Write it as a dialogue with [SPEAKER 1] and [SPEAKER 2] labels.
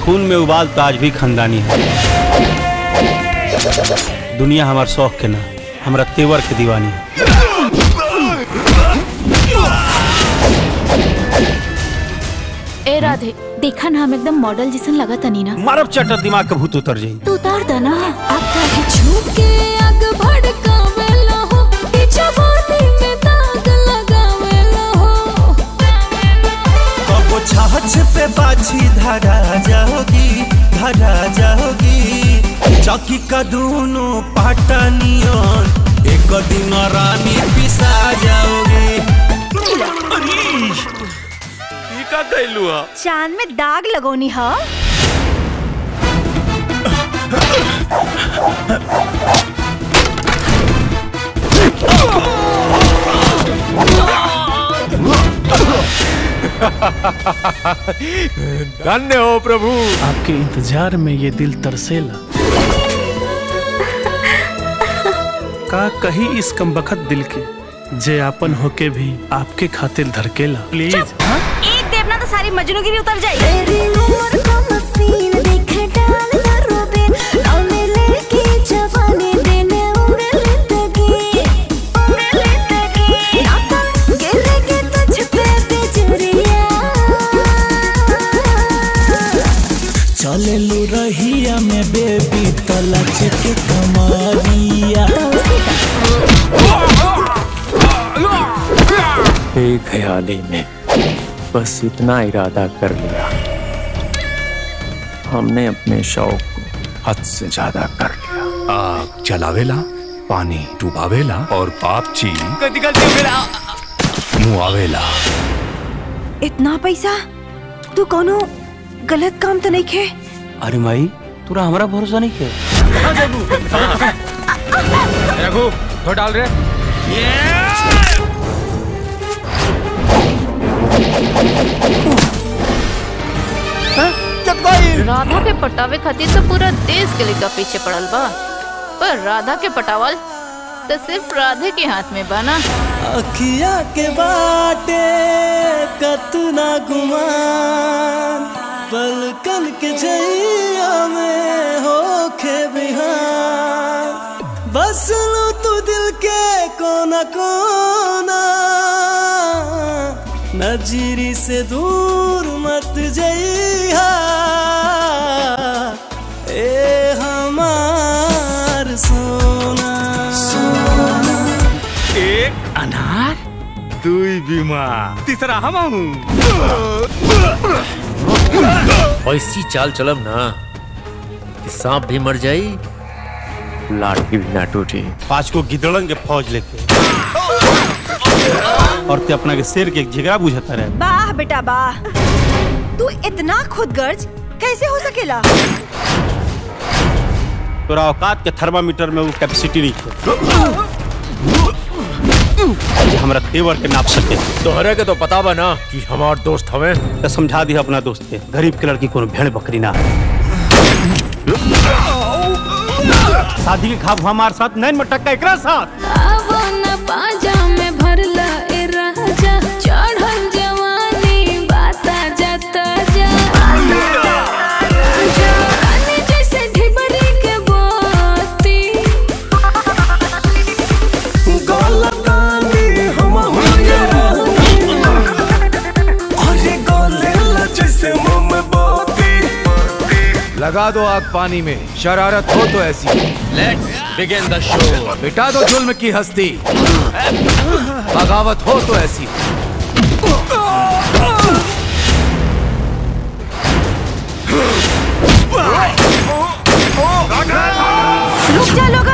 [SPEAKER 1] खून में उबाल तो आज भी खानदानी है दुनिया हमार शौक के ना हमरा तेवर के दीवानी है
[SPEAKER 2] ए राधे देखा ना हम एकदम मॉडल जैसन लगा तनी ना
[SPEAKER 1] मारब चटर दिमाग का भूत उतर जाई
[SPEAKER 2] तू उतार दे ना
[SPEAKER 3] आता है झुके आग भड़कावेला हो ई जवानी में दाग लगावेला हो
[SPEAKER 4] कबो छाछ पे बाछी धरा जाओगी धरा जाओगी चौकी का दोनों पाटनियन एक दिन रानी पिसा जाओगी
[SPEAKER 1] का कैलू
[SPEAKER 5] चांद में दाग लगोनी हा
[SPEAKER 6] धन्य हो प्रभु
[SPEAKER 7] आपके इंतजार में ये दिल तरसेला का कही इस कमबखत दिल के जे आपन होके भी आपके खातिर धड़केला प्लीज
[SPEAKER 5] एक देवना तो सारी मजनूगिरी उतर जाए
[SPEAKER 3] तेरी उम्र का मसीन देख डाल दरोबे नौने लेके जवानी देने उड़े लेतगी उड़े लेतगी नाता गिरेगे तुझ पे बिजुरिया
[SPEAKER 4] चले लू रहिया में बेबी तलच के कमारिया
[SPEAKER 6] एक ख्याली में बस इतना इरादा कर लिया हमने अपने शौक को हद से ज्यादा कर लिया
[SPEAKER 8] आग जलावेला पानी डुबावेला और पाप ची मुआवेला
[SPEAKER 5] इतना पैसा तू कोनो गलत काम तो नहीं खे
[SPEAKER 1] अरे माई तोरा हमरा भरोसा नहीं है
[SPEAKER 6] रघु तो डाल रहे
[SPEAKER 2] राधा के पटावे खातिर तो पूरा देश के लेकर पीछे पड़ल बा पर राधा के पटावल तो सिर्फ राधे के हाथ में बना
[SPEAKER 4] अखिया के बाटे कतना गुमान पलकन के जइया में होखे बिहान बस लो तू दिल के कोना कोना नजरी से दूर मत जइहा ए हमार सोना सोना
[SPEAKER 8] एक अनार दुई बीमा तीसरा हम हूँ
[SPEAKER 9] ऐसी चाल चलब ना कि सांप भी मर जाई
[SPEAKER 6] लाठी भी ना टूटी
[SPEAKER 1] पांच को गिदड़न के फौज लेके और ते अपना के शेर के एक झिगड़ा बुझता रहे
[SPEAKER 5] वाह बेटा वाह तू इतना खुदगर्ज कैसे हो सकेला
[SPEAKER 1] तोरा औकात के थर्मामीटर में वो कैपेसिटी नहीं है जे हमरा तेवर के नाप सके
[SPEAKER 9] तोहरे के तो पता बा ना कि हमार दोस्त हवे
[SPEAKER 1] तो समझा दिया अपना दोस्त के गरीब के लड़की कोनो भेड़ बकरी ना है शादी के खाब हमारे साथ नैन मटक्का एकरा साथ
[SPEAKER 3] आवो न पाजा में भरला ए राजा चढ़ल जवानी बाता जाता जा जवानी जैसे ढिबरी के बोती
[SPEAKER 4] गलतानी हम अरे गलेला जैसे मुंह में बोती
[SPEAKER 6] लगा दो आग पानी में शरारत हो तो ऐसी
[SPEAKER 9] लेट्स बिगिन द शो
[SPEAKER 6] मिटा दो जुल्म की हस्ती बगावत हो तो ऐसी
[SPEAKER 5] रुक जा लोग